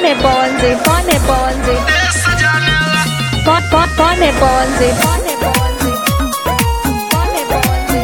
Pone bonzi, pone bonzi, pon pon pone bonzi, pone bonzi, pone bonzi.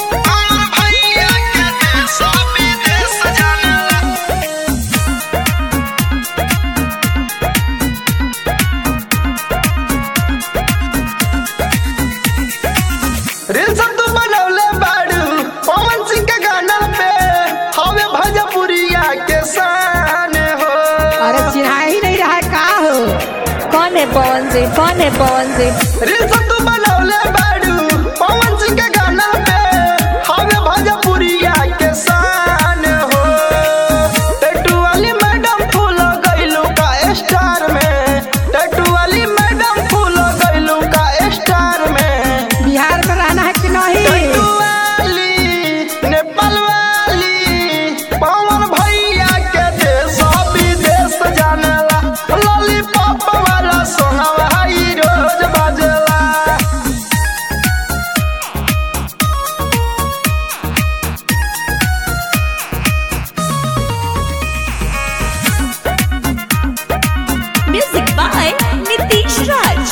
Reels तू बनवले बाड़ू पवन सिंह के गाना पे हवे भजपुरिया के शान हो अरे चिन्हा ही नहीं रहा है का हो Pone bonzi, pone bonzi, reels तू बनवले बाड़ू पवन सिंह के गाना पे हवे भजपुरिया के शान हो टैटू वाली मैडम फूल गइलू का स्टार में टैटू वाली मैडम फूल गइलू का स्टार में बिहार में रहना है कि नहीं टैटू वाली नेपाल वाली पवन भैया के देश विदेश जानेला लॉलीपॉप वाला सोनावा ई रोज बाजेला music by Nitish Raj.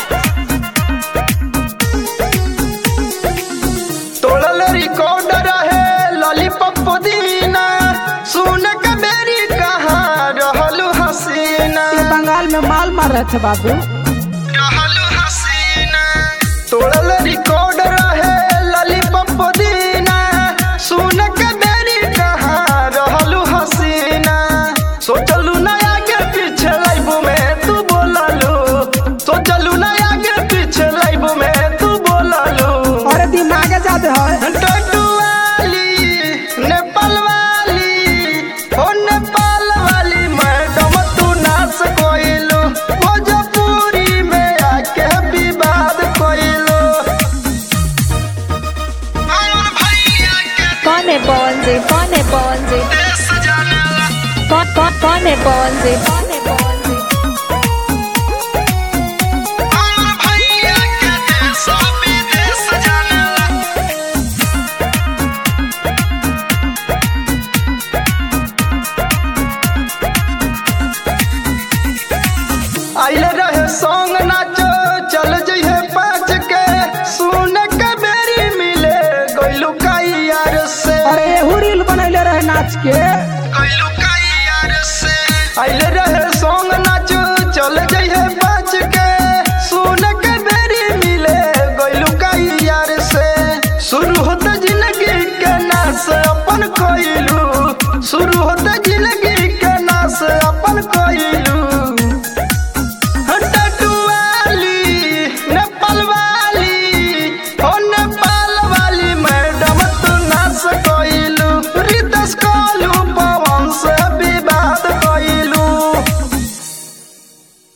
तोड़ल रिकॉर्डर है लॉलीपॉप पुदीना सुन के बेरी कहाँ रहलू हसीना ये बंगाल में माल मार रहे थे बाबू रहलू हसीना तोड़ल रिकॉर्डर है लॉलीपॉप पुदीना सुन के बेरी कहाँ रहलू हसीना सोचलू ना आगे पीछे लाइबू में तू बोललू सोचलू ना आगे पीछे लाइबू में तू बोललू अरे दिमाग ज्यादा है टटू वाली नेपाल वाली ओ नेपाल वाली मैडम तू नाच कोइलू भोजपुरी में आके विवाद कोइलू Pone bonzi, pone bonzi, pon pon pone bonzi, pone bonzi. आइले रहे सॉन्ग नाचो चल जइहे पाँच के सुन के बेरी मिले गइलू काई यार से अरे एहू रील बनैले रहे नाच के आइले रहे सॉन्ग नाचो चल जइहे पाँच के सुन के बेरी मिले गइलू काई यार से शुरू होता जिंदगी के नास अपन कोइलू शुरू होता जिंदगी के नास अपन कोइलू